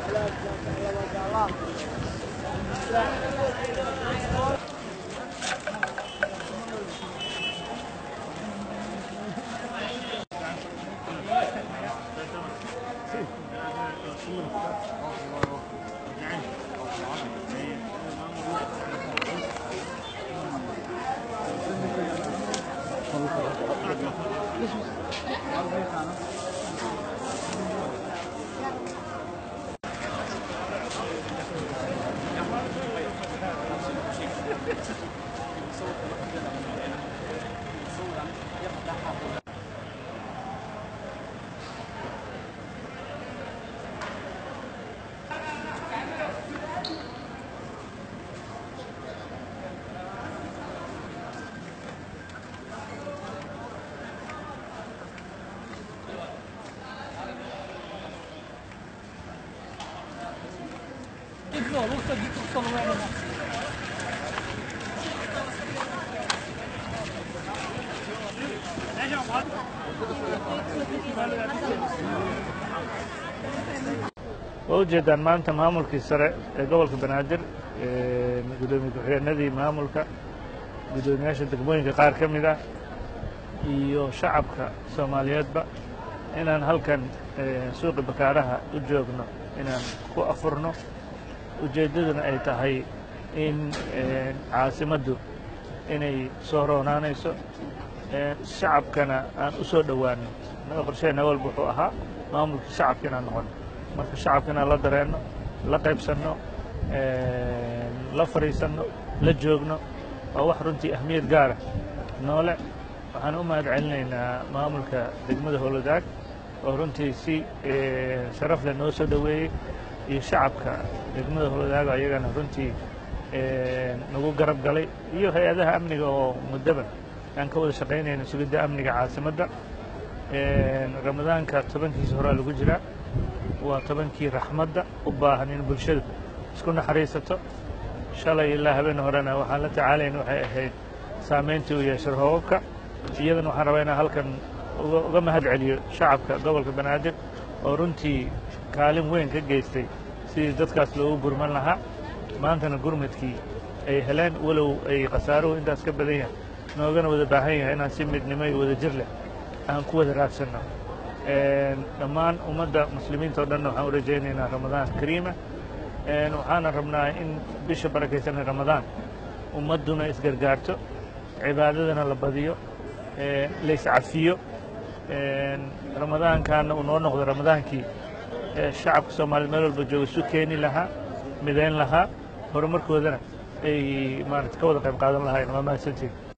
waa ujeedaan maanta maamulkii sare ee gobolka banaadir gudoomiye ku-xigeenadii maamulka guddoomiyaasha degmooyinka qaar ka mid ah iyo shacabka soomaaliyeedba inaan halkan suuqi bakaaraha u joogno inaan ku afurno ujeeddaduna ay tahay in caasimaddu inay soo roonaanayso shacabkana aan u soo dhowaano naga qorsheenna walba wuxuu ahaa maamulkii shacabka inaan noqono marka shacabka inaan la dareenno la qaybsanno la fadhiisanno la joogno waa wax runtii ahmiyad gaara noole waxaan u mahad celinaynaa maamulka degmada howladaag oo runtii si sharaf leh noo soo dhoweeyey iyo shacabka degmada howladaag ayagana runtii nagu garab galay iyo hay-adaha amniga oo muddoba aan ka wada shaqaynayno sugidda amniga caasimadda ramadaanka tobankiisa horaa lagu jiraa waa tobankii raxmadda u baahan in bulshadu isku naxariisato shalay ilaa habeen horena waxaan la tacaalayna waxay ahayd saamayntii u yeeshay roobabka iyadana waxaan rabaa inaan halkan uga mahad celiyo shacabka gobolka banaadir oo runtii kaalin weyn ka geystay sidii dadkaas loogu gurman lahaa maantana gurmadkii ay heleen walow ay khasaaruhu intaas ka badan yahay noogana wada baahan yahay inaan si midnimo iyo wada jir leh aan ku wada raadsanno dhammaan ummadda muslimiinta o dhanna waxaan u rajaynaynaa ramadaan kariima waxaana rabnaa in bisha barakaysanay ramadaan ummadduna isgargaarto cibaadadana la badiyo layscafiyo ramadaankaana uu noo noqdo ramadaankii shacabka soomaaliyed meel walba jooga isu keeni lahaa midayn lahaa horumarkoodana ay maarata ka wada qayb qaadan lahayn waa mahadsantiin